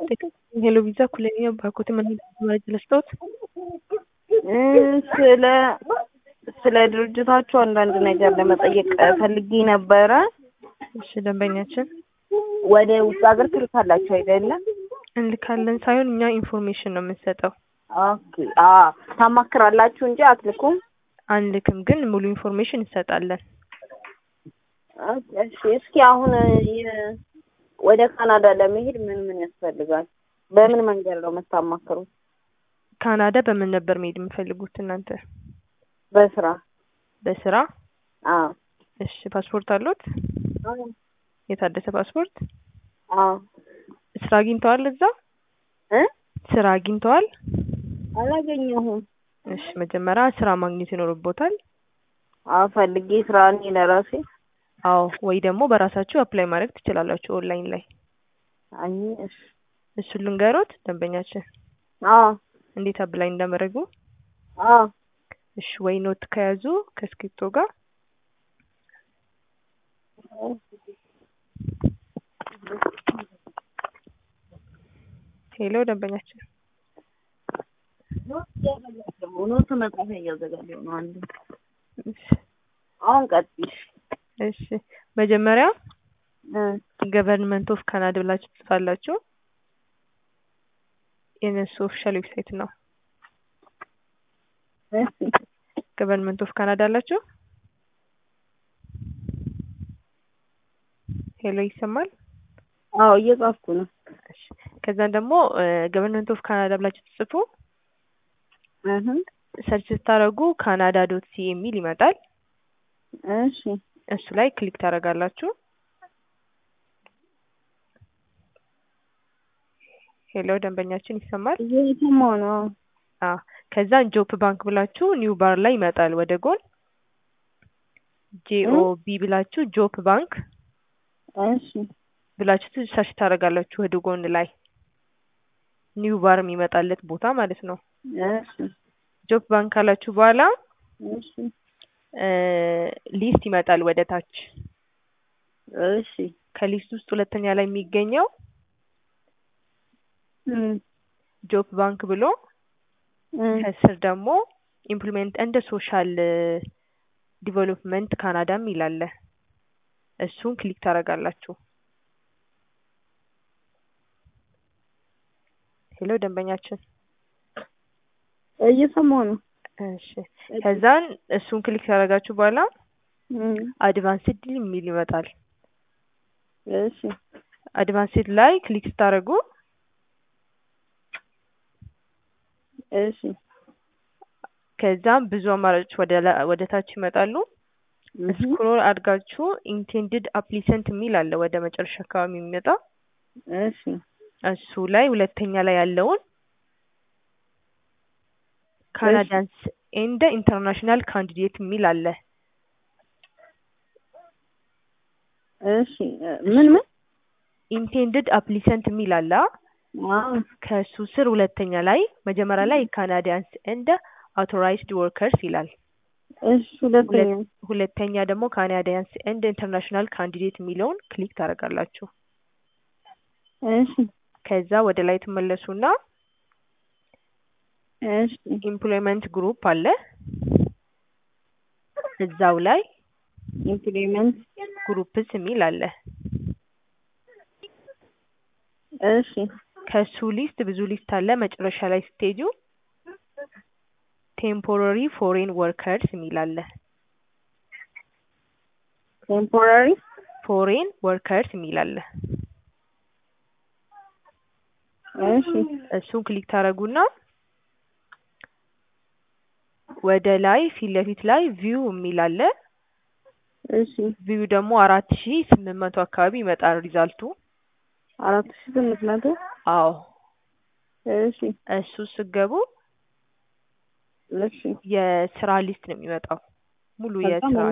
ሄሎ ቪዛ ኩለኛ ባኮት ምን መረጃ ለስጠውት ስለ ስለ ድርጅታችሁ አንዳንድ ነገር ለመጠየቅ ፈልጌ ነበረ። እሺ ደንበኛችን ወደ ውጭ ሀገር ትልካላችሁ አይደለም? እንልካለን ሳይሆን እኛ ኢንፎርሜሽን ነው የምንሰጠው። ኦኬ አ ታማክራላችሁ እንጂ አትልኩም? አንልክም፣ ግን ሙሉ ኢንፎርሜሽን እንሰጣለን። እሺ እስኪ አሁን የ- ወደ ካናዳ ለመሄድ ምን ምን ያስፈልጋል? በምን መንገድ ነው የምታማክሩት? ካናዳ በምን ነበር መሄድ የምፈልጉት እናንተ? በስራ በስራ? አዎ እሺ ፓስፖርት አሉት? የታደሰ ፓስፖርት? አዎ ስራ አግኝተዋል እዛ? እ ስራ አግኝተዋል? አላገኘሁም። እሺ መጀመሪያ ስራ ማግኘት ይኖርቦታል። አዎ ፈልጌ ስራ እኔ ለራሴ አዎ ወይ ደግሞ በራሳችሁ አፕላይ ማድረግ ትችላላችሁ ኦንላይን ላይ። አይ እሺ እሱን ልንገሮት ደንበኛችን አዎ እንዴት አፕላይ እንዳመረጉ። አዎ እሺ ወይ ኖት ከያዙ ከስክሪፕቶ ጋር ሄሎ ደንበኛችን ኖት መጽሐፍ እያዘጋጀሁ ነው። አንዱ እሺ አሁን ቀጥይ። እሺ መጀመሪያ እ ገቨርንመንት ኦፍ ካናዳ ብላችሁ ትጽፋላችሁ። የነሱ ኦፊሻል ዌብሳይት ነው። እሺ ገቨርንመንት ኦፍ ካናዳ አላችሁ? ሄሎ ይሰማል? አዎ እየጻፍኩ ነው። እሺ ከዛን ደግሞ ገቨርንመንት ኦፍ ካናዳ ብላችሁ ትጽፉ እህ ሰርች ስታደርጉ ካናዳ ዶት ሲ የሚል ይመጣል። እሺ እሱ ላይ ክሊክ ታደርጋላችሁ። ሄሎ ደንበኛችን ይሰማል? እየሰማሁ ነው። አ ከዛን ጆፕ ባንክ ብላችሁ ኒው ባር ላይ ይመጣል ወደ ጎን ጄኦቢ ብላችሁ ጆፕ ባንክ እሺ ብላችሁ ሰርች ታደርጋላችሁ ወደ ጎን ላይ ኒው ባር የሚመጣለት ቦታ ማለት ነው። እሺ ጆፕ ባንክ ካላችሁ በኋላ እሺ ሊስት ይመጣል ወደ ታች። እሺ ከሊስት ውስጥ ሁለተኛ ላይ የሚገኘው እም ጆፕ ባንክ ብሎ እም ከስር ደግሞ ኢምፕሊሜንት እንደ ሶሻል ዲቨሎፕመንት ካናዳም ይላል። እሱን ክሊክ ታደርጋላችሁ። ሄሎ ደንበኛችን እየሰማሁ ነው። እሺ ከዛን እሱን ክሊክ ካደረጋችሁ በኋላ እም አድቫንስድ የሚል ይመጣል። እሺ አድቫንስድ ላይ ክሊክ ስታደርጉ እሺ ከዛም ብዙ አማራጮች ወደ ላ- ወደ ታች ይመጣሉ። እህ ስክሮል አድርጋችሁ ኢንቴንድድ አፕሊሰንት የሚል አለ ወደ መጨረሻ አካባቢ የሚመጣ እሺ እሱ ላይ ሁለተኛ ላይ ያለውን ካናዳንስ ኤንድ ኢንተርናሽናል ካንዲዴት የሚል አለ። እሺ ምን ምን ኢንቴንድድ አፕሊሰንት የሚል አለ። አዎ ከሱ ስር ሁለተኛ ላይ መጀመሪያ ላይ ካናዲያንስ ኤንድ አውቶራይዝድ ወርከርስ ይላል። እሺ ሁለተኛ ሁለተኛ ደግሞ ካናዲያንስ ኤንድ ኢንተርናሽናል ካንዲዴት የሚለውን ክሊክ ታደርጋላችሁ። እሺ ከዛ ወደ ላይ ትመለሱና እሺ ኢምፕሎይመንት ግሩፕ አለ። እዛው ላይ ኢምፕሊመንት ግሩፕስ የሚል አለ። እሺ ከሱ ሊስት ብዙ ሊስት አለ። መጨረሻ ላይ ስትሄዱ ቴምፖራሪ ፎሬን ወርከርስ የሚል አለ። ቴምፖራሪ ፎሬን ወርከርስ የሚል አለ። እሺ እሱን ክሊክ ታደርጉና ወደ ላይ ፊት ለፊት ላይ ቪው የሚል አለ። እሺ ቪው ደግሞ አራት ሺ ስምንት መቶ አካባቢ ይመጣል ሪዛልቱ። አራት ሺህ ስምንት መቶ አዎ እሺ እሱ ስገቡ እሺ የስራ ሊስት ነው የሚመጣው ሙሉ በጣም የስራ